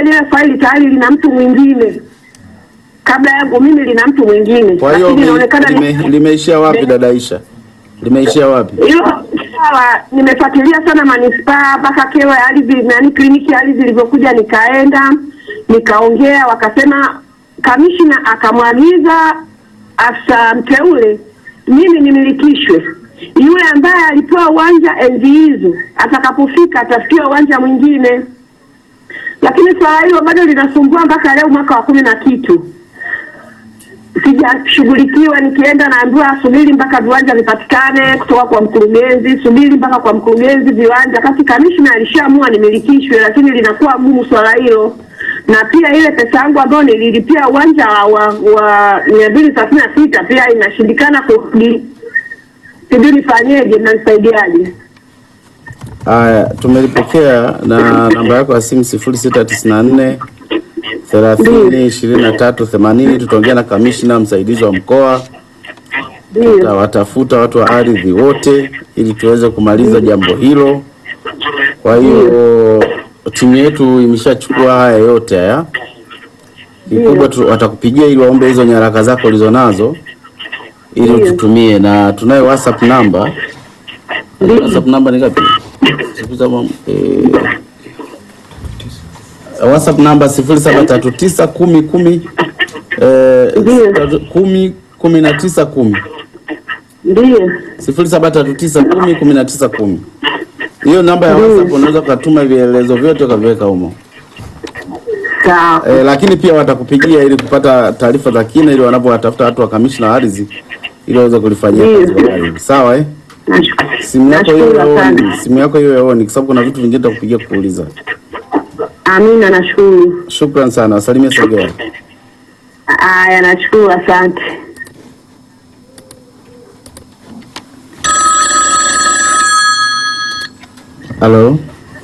lile faili tayari lina mtu mwingine kabla yangu mimi, lina mtu mwingine, Kwa hiyo lakini lime- inaonekana ni- lime- limeishia wapi dada Aisha? Limeishia wapi? hilo sawa. Nimefuatilia sana manispaa mpaka kewa ya ardhi nani, kliniki ya ardhi ilivyokuja, nikaenda nikaongea, wakasema kamishna akamwagiza afisa mteule mimi nimilikishwe. Yule ambaye alipewa uwanja enzi hizo atakapofika atafutiwa uwanja mwingine, lakini swala hilo bado linasumbua mpaka leo, mwaka wa kumi na kitu sijashughulikiwa. Nikienda naambiwa subiri mpaka viwanja vipatikane kutoka kwa mkurugenzi, subiri mpaka kwa mkurugenzi viwanja, kati kamishna alishaamua nimilikishwe, lakini linakuwa gumu swala hilo. Na pia ile pesa yangu ambayo nililipia uwanja wa wa mia mbili thelathini na sita pia inashindikana kurudi. Sijui nifanyeje, mnanisaidiaje? Haya, tumelipokea na namba yako ya simu sifuri sita tisini na nne thelathini ishirini na tatu themanini. Tutaongea na kamishna msaidizi wa mkoa, Ndio, tutawatafuta watu wa ardhi wote ili tuweze kumaliza jambo hilo. Kwa hiyo timu yetu imeshachukua haya yote haya, kikubwa tu watakupigia ili waombe hizo nyaraka zako ulizonazo ili Ndio. ututumie, na tunayo WhatsApp namba. WhatsApp namba ni ngapi? Sifuri saba, eh, WhatsApp namba sifuri saba tatu tisa kumi kumi eh, Ndio. kumi kumi na tisa kumi ndio, sifuri saba tatu tisa kumi kumi na tisa kumi. Hiyo namba ya WhatsApp unaweza ukatuma vielelezo vyote ukaviweka humo. sawa. E, lakini pia watakupigia ili kupata taarifa za kina ili wanapowatafuta watu wa kamishna wa ardhi ili waweze kulifanyia Ndio. kazi kwa karibu. Sawa eh? Nashukuru. Simu yako hiyo Nashukuru ya sana. on, simu yako hiyo ya on kwa sababu kuna vitu vingine tutakupigia kuuliza. Amina, nashukuru. Shukran sana. Wasalimie Sogea. Haya, nashukuru, asante. Halo.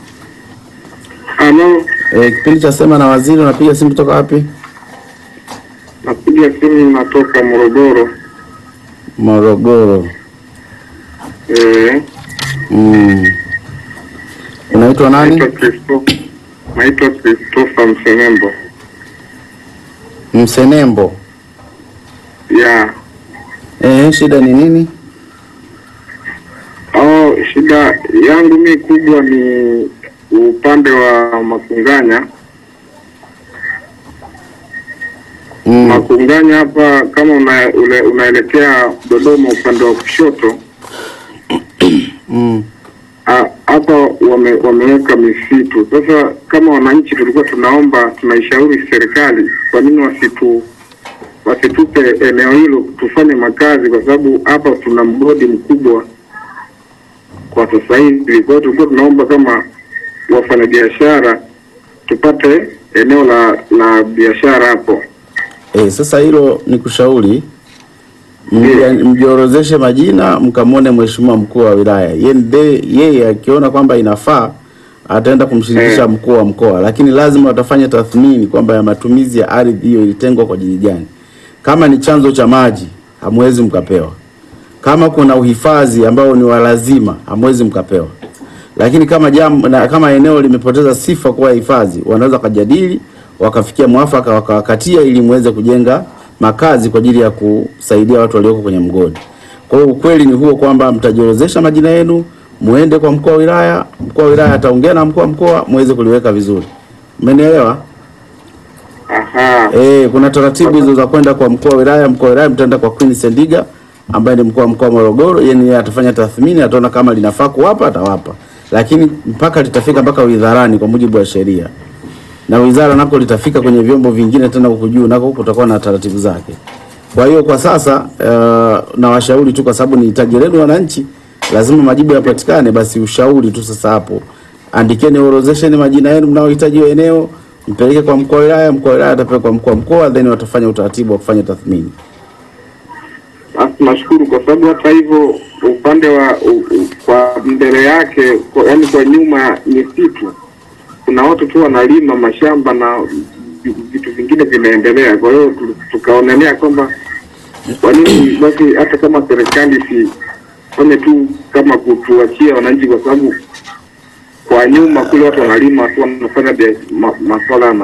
Halo, E, kipindi cha sema na waziri unapiga simu kutoka wapi? napiga simu natoka Morogoro. Morogoro. Eh, Mm. Unaitwa nani? naitwa Christopher, naitwa Christopher Msenembo. Msenembo. Ya, Eh, shida ni nini? oh, shida yangu mi kubwa ni upande wa Makunganya. Mm. Makunganya hapa kama una, ule, unaelekea Dodoma upande wa kushoto Mm. Ah, hapa wame, wameweka misitu. Sasa kama wananchi tulikuwa tunaomba, tunaishauri serikali, kwa nini wasitu wasitupe eneo hilo tufanye makazi, kwa sababu hapa tuna mgodi mkubwa kwa sasa hivi. Kwa hiyo tulikuwa tunaomba kama wafanyabiashara tupate eneo la la biashara hapo. Eh, sasa hilo ni kushauri Mja- mjiorozeshe majina mkamwone mheshimiwa mkuu wa wilaya. Yeye ndiye- yeye akiona kwamba inafaa ataenda kumshirikisha Eh. mkuu wa mkoa, lakini lazima watafanya tathmini kwamba ya matumizi ya ardhi hiyo ilitengwa kwa ajili gani. Kama ni chanzo cha maji, hamwezi mkapewa. Kama kuna uhifadhi ambao ni wa lazima, hamwezi mkapewa. Lakini kama jambo na kama eneo limepoteza sifa kuwa hifadhi, wanaweza kujadili wakafikia mwafaka wakawakatia ili muweze kujenga makazi kwa ajili ya kusaidia watu walioko kwenye mgodi. Kwa hiyo ukweli ni huo kwamba mtajiorozesha majina yenu, muende kwa mkuu wa wilaya, mkuu wa wilaya ataongea na mkuu wa mkoa muweze kuliweka vizuri. Umenielewa? Aha. Eh, kuna taratibu hizo za kwenda kwa mkuu wa wilaya. Mkuu wa wilaya mtaenda kwa Queen Sendiga ambaye ni mkuu wa mkoa wa Morogoro. Yeye ndiye atafanya tathmini, ataona kama linafaa kuwapa, atawapa, lakini mpaka litafika mpaka wizarani kwa mujibu wa sheria, na wizara nako litafika kwenye vyombo vingine tena huku juu, nako kutakuwa na taratibu zake. Kwa hiyo kwa sasa uh, na washauri tu, kwa sababu ni hitaji lenu wananchi, lazima majibu yapatikane. Basi ushauri tu sasa hapo, andikeni, orodhesheni majina yenu mnaohitaji hiyo eneo, mpeleke kwa mkuu wa wilaya. Mkuu wa wilaya atapeleka kwa mkuu wa mkoa, then watafanya utaratibu wa kufanya tathmini. Basi nashukuru kwa sababu hata hivyo upande wa u, u, kwa mbele yake kwa, yani kwa nyuma misitu kuna watu tu wanalima mashamba na vi- vitu vingine vinaendelea. Kwa hiyo tu- tukaonelea kwamba kwa nini basi hata kama serikali isifanye tu kama kutuachia wananchi, kwa sababu kwa nyuma kule watu wanalima tu wanafanya bia- ma, masuala ya